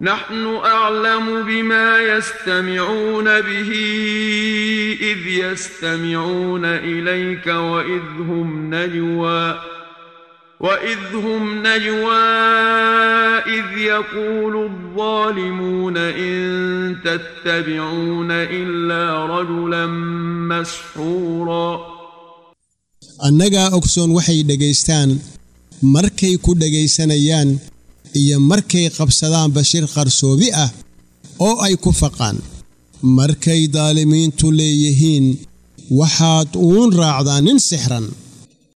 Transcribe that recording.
نحن أعلم بما يستمعون به إذ يستمعون إليك وإذ هم نجوى وإذ هم نجوى إذ يقول الظالمون إن تتبعون إلا رجلا مسحورا annagaa ogsoon waxay dhegaystaan markay ku dhegaysanayaan iyo markay qabsadaan bashir qarsoobi ah oo ay ku faqaan markay daalimiintu leeyihiin waxaad uun raacdaa nin sixran